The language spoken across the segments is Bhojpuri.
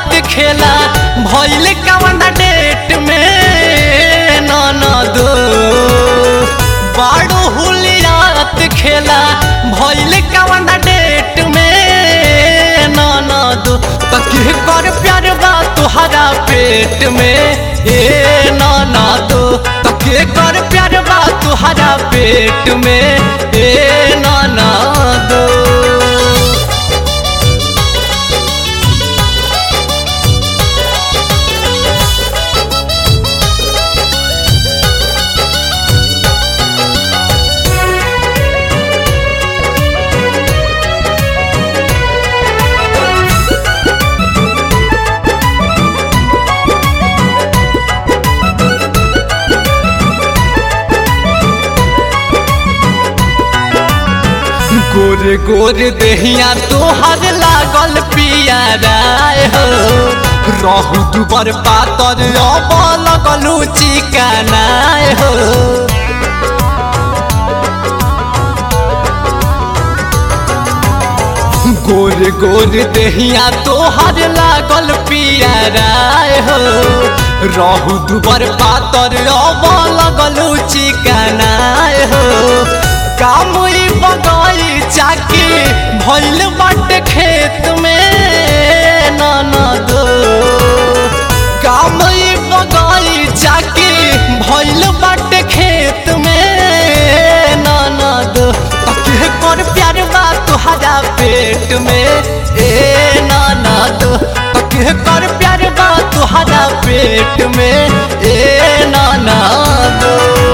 हुलियात खेला भइल कवन डेट में ननद बाड़ू हुलियात खेला भइल कवन डेट में ननद तके कर प्यार बा तुहरा पेट में ए ननद तके कर प्यार बा तुहरा पेट में ए ननद गोर गोर देहिया तोहर लागल पियाराय हो रहू दुबर पातर अब लगलू चिकनाय हो गोर गोर देहिया तोहर लागल पियाराय हो रहू दुबर पातर अब लगलू चिकनाय हो कामुई बगाई चाकी भइल बाटे खेत में ननद कामुई बगाई चाकी भइल बाटे खेत में ननद तके कर प्यार बा तुहरा पेट में ए ननद तके कर प्यार बा तुहरा पेट में ए ननद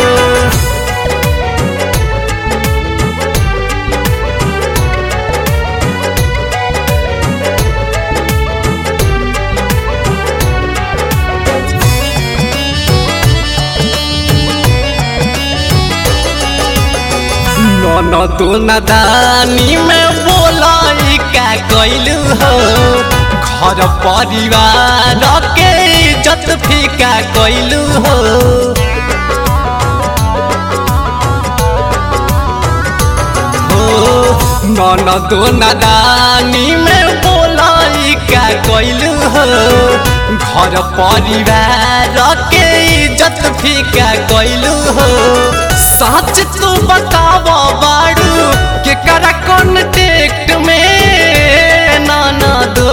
ननद नदानी में बोलाई का कैलू हो घर परिवार के इज्जत फीका कैलू हो ननद नदानी में बोलाई का कैलू हो घर परिवार के इज्जत फीका कैलू हो सच तू बताव बाड़ू के करा कॉन्टेक्ट में नाना दो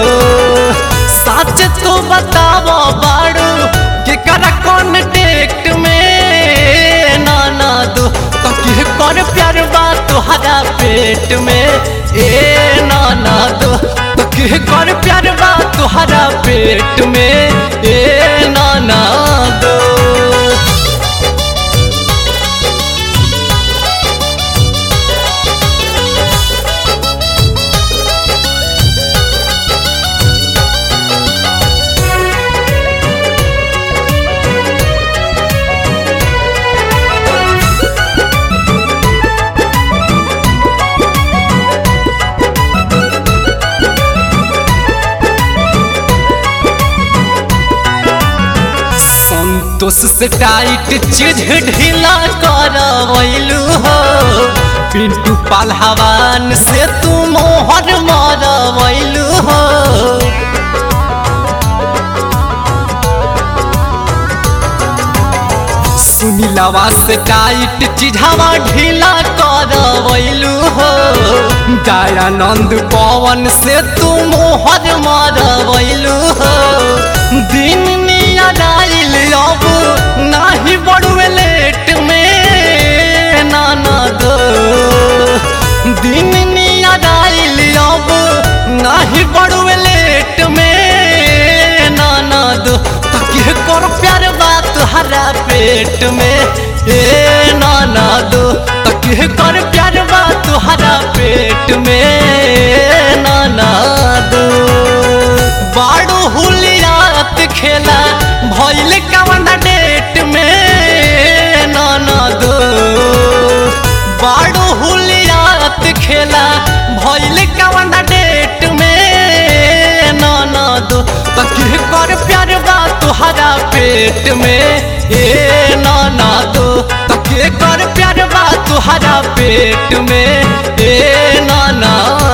सच तू बताव बाड़ू के करा कॉन्टेक्ट में नाना दो तके कर प्यार बा तुहरा पेट में ए नाना दो तके कर प्यार बा तुहरा पेट में ए नाना दो संतोष से टाइट चीज ढीला करवैलू हो पिंटू पालहवान से तू मोहर मरवैलू हो सुनीलवा से टाइट चिढ़ावा ढीला करवैलू हो दयानंद पवन से तू मोहर मरवैलू हो दिन नियादाइल अब नाही बड़ुए लेट में नाना दो दिन नियादाइल अब नाही बड़ुए लेट में नाना दो तके कर प्यार बात हरा पेट में ए नाना दो तके कर प्यार बात हरा पेट में नाना दो बाड़ू हुलियात खेला भइल कवन डेट में नाना दो बाड़ू हुलियात खेला भइल कवन डेट में नाना दो तके कर प्यार बा तुहरा पेट में ए नाना दो तके कर प्यार बा तुहरा पेट में ए नाना